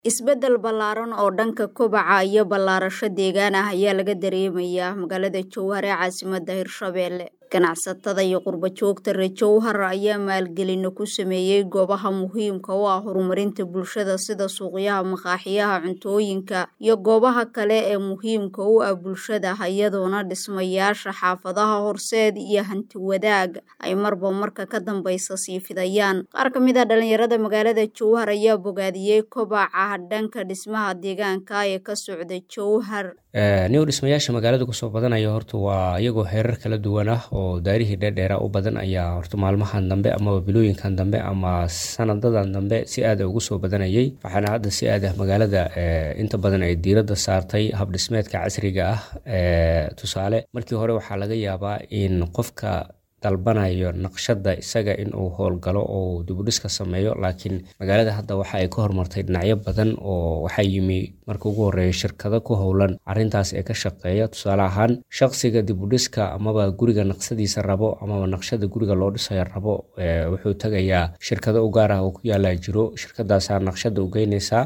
Isbeddel ballaaran oo dhanka kobaca iyo balaadhasho deegaan ah ayaa laga dareemayaa magaalada Jowhar ee caasimadda Hirshabelle. Ganacsatada iyo qurbo-joogta reer Jowhar ayaa maalgelin ku sameeyay goobaha muhiimka u ah horumarinta bulshada sida suuqyada, maqaaxiyaha cuntooyinka, iyo goobaha kale ee muhiimka u ah bulshada iyadoona dhismayaasha xaafadaha horseed iyo hanti-wadaag ay marba marka ka dambeysa sii fidayaan. Qaar ka mid ah dhalinyarada magaalada Jowhar ayaa bogaadiyay kobaca dhanka dhismaha deegaanka ee ka socda Jowhar. niw dhismayaasha magaalada kusoo badanaya horta waa iyagoo heerar kala duwan ah oo daarihii dheerdheera u badan ayaa horta maalmahan dambe amaba bilooyinkan dambe ama sanadadan dambe si aad ugu soo badanayay waxaana hadda si aad ah magaalada inta badan ay diiradda saartay hab dhismeedka casriga ah tusaale markii hore waxaa laga yaabaa in qofka dalbanayo naqshada isaga inuu howlgalo oo dibudhiska sameeyo laakiin magaalada hadda waxa ay ka horumartay dhinacyo badan oo waxaa yimi marka ugu horeeya shirkado ku howlan arrintaas ee ka shaqeeya tusaale ahaan shaqsiga dibudhiska amaba guriga naqsadiisa rabo amaba naqshada guriga loo dhisayo rabo wuxuu tagayaa shirkado u gaar ah oo ku yaalaa jiro shirkadaasaa naqshada u geynaysaa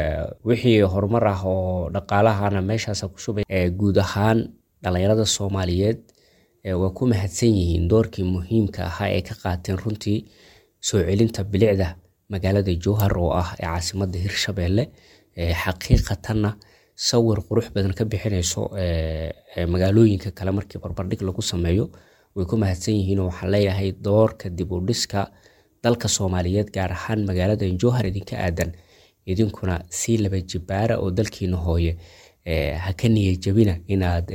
wixii horumar ah oo dhaqaalahana meeshaasa ku shubay guud ahaan dhalinyarada soomaaliyeed waa ku mahadsan yihiin doorkii muhiimka ahaa ee ka qaateen runtii soo celinta bilicda magaalada jowhar oo ah ee caasimadda hirshabelle xaqiiqatanna sawir qurux badan ka bixinayso magaalooyinka kale markii barbardhig lagu sameeyo way ku mahadsan yihiin oo waxaan leeyahay doorka dib u dhiska dalka soomaaliyeed gaar ahaan magaalada jowhar idinka aadan idinkuna sii laba jibaara oo dalkiina hooye ha ka niyajabina inaad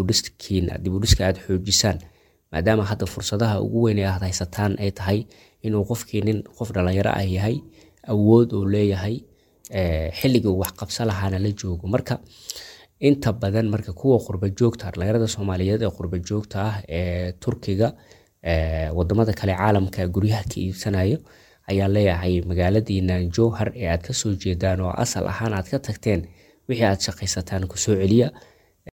dibudhiska aad xoojisaan maadaama hadda fursadaha ugu weyn ee aad haysataan ay tahay inuu qofkii nin qof dhalinyaro ah yahay awood uu leeyahay xilligii uu waxqabsa lahaana la joogo marka inta badan marka kuwa qurba joogta dhalinyarada soomaaliyeed ee qurba joogta ah ee turkiga wadamada kale caalamka guryaha ka iibsanayo ayaa leeyahay magaaladiina jowhar ee aad kasoo jeedaan oo asal ahaan aad ka tagteen wixii aad shaqaysataan kusoo celiya